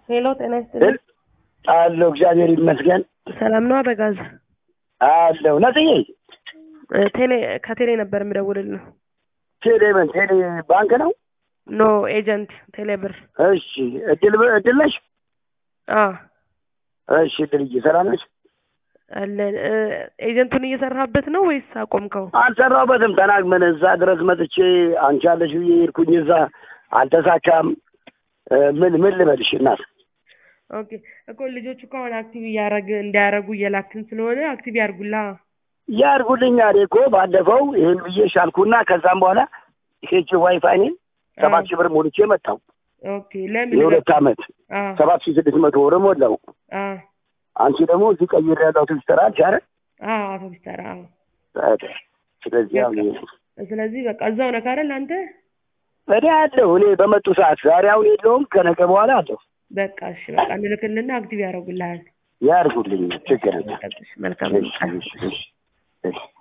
ሄሎ ጤና ይስጥልኝ። አለሁ እግዚአብሔር ይመስገን ሰላም ነው አበጋዝ? አለሁ። ነጽዬ እ ቴሌ ከቴሌ ነበር የምደውልልህ። ቴሌ ምን ቴሌ ባንክ ነው? ኖ ኤጀንት ቴሌ ብር። እሺ እድል እድል ነሽ? አ እሺ እድልዬ ሰላም ነሽ? አለን እ ኤጀንቱን እየሰራህበት ነው ወይስ አቆምከው? አልሰራሁበትም። ተናግመን እዛ ድረስ መጥቼ አንቺ አለሽ ብዬ ሄድኩኝ። እዛ አልተሳካም። እ ምን ምን ልበልሽ እናት ኦኬ እኮ ልጆቹ እኮ አሁን አክቲቭ እያረግ እንዲያረጉ እየላክን ስለሆነ አክቲቭ ያርጉላ። ያርጉልኛል እኮ ባለፈው ይህን ብዬ ሻልኩና ከዛም በኋላ ሄጅ ዋይፋይ እኔ ሰባት ሺህ ብር ሞልቼ መጣሁ። ኦኬ ለምን የሁለት ዓመት አ ሰባት ሺህ ስድስት መቶ ብር ሞላው። አ አንቺ ደግሞ እዚህ ቀይር ያለው ትዊስተር አልሽ አይደል? አ አቶ ቢስተራ አዎ። በቃ ስለዚህ ያው ይሄ ነው። ስለዚህ በቃ እዛው ነህ አይደል አንተ? እኔ አለሁ እኔ በመጡ ሰዓት ዛሬ አሁን የለውም ከነገ በኋላ አለሁ። በቃ እሺ በቃ እንልክልና አክቲቭ ያደርጉልሃል። ያርጉልኝ ችግር የለም። መልካም እሺ፣ እሺ፣ እሺ፣ እሺ።